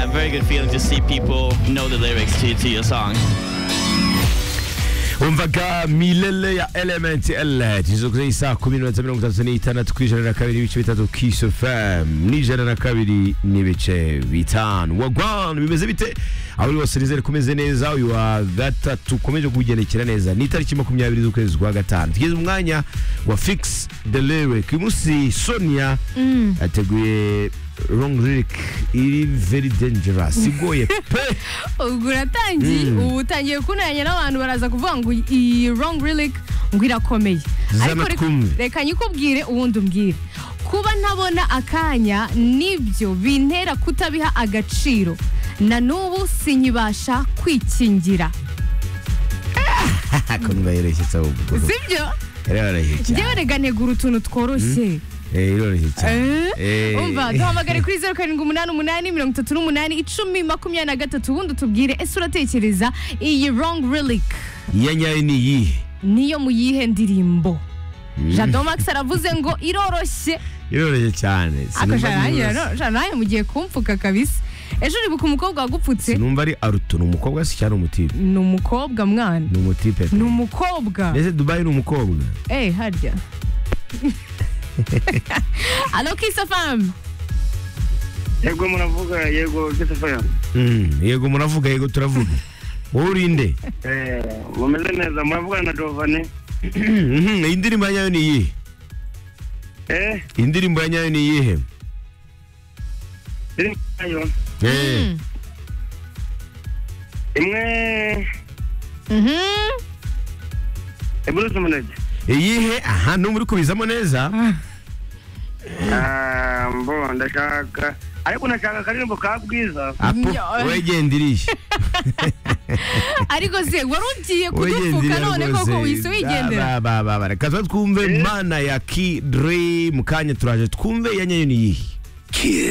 very good feeling to see people know the lyrics to, to your song. umvaga milele ya element elet izo kuzenyi saa kumi n'iminota mirongo itatu n'itandatu ku ijana na kabiri ibice bitatu kiss fm n'ijana na kabiri n'ibice bitanu wagwan bimeze bite aho uri hose nizere kumeze neza uyu wa gatatu ukomeje kuwugendekera neza ni itariki makumyabiri z'ukwezi kwa gatanu tugeze mu mwanya wa fix the lyric uyu munsi sonia yateguye wrong lyric iri very dangerous igoye pe ubwo uratangiye Mm. ubu utangiye kunanya n'abantu baraza kuvuga ngo iyi wrong relic ngo irakomeye Ariko reka- twumve. reka nyikubwire ubundi umbwire kuba ntabona akanya nibyo bintera kutabiha agaciro na n'ubu sinyibasha kwikingira ako ntibayereshye cyangwa ubwo sibyo iroroshye cyane njyewe rega ntegura utuntu tworoshye Eh, iroroshye cyane Eh, Eh. umva duhamagare kuri zeru karindwi umunani umunani mirongo itatu n'umunani icumi makumyabiri na gatatu ubundi utubwire ese uratekereza iyi wrong relic iya nyayo ni iyihe niyo mu yihe ndirimbo jado max aravuze ngo iroroshye iroroshye cyane Sinumva ari akajana iroroshye. jana mugiye kumpfuka kabisa ejo uribuka umukobwa wagupfutse sinumva ari aruto ni umukobwa se cyangwa ni umutipe ni umukobwa mwana ni umutipe pe. ni umukobwa mbese dubayi ni umukobwa eh harya alo kisafamu yego muravuga yego gisafaya Mm, yego muravuga yego turavuga wowe uri nde mumeze neza muravugana na jovane Mhm, indirimbo ya nyayo ni iyihe eh indirimbo ya nyayo ni iyihe iri nayo Eh, imwe bruce munege iyihe aha numva uri kubizamo neza Ah, mbo ndashaka ariko nashaka akaririmbo ka bwiza apo Nyo. wegenda iriye ariko se wari ugiye kudupfuka Wigendera none koko rwose. wihise wigendera Ba, ba, ba, ba. reka tuze twumve mana ya kidre mu kanya turaje twumve iya nyayo ni iyihe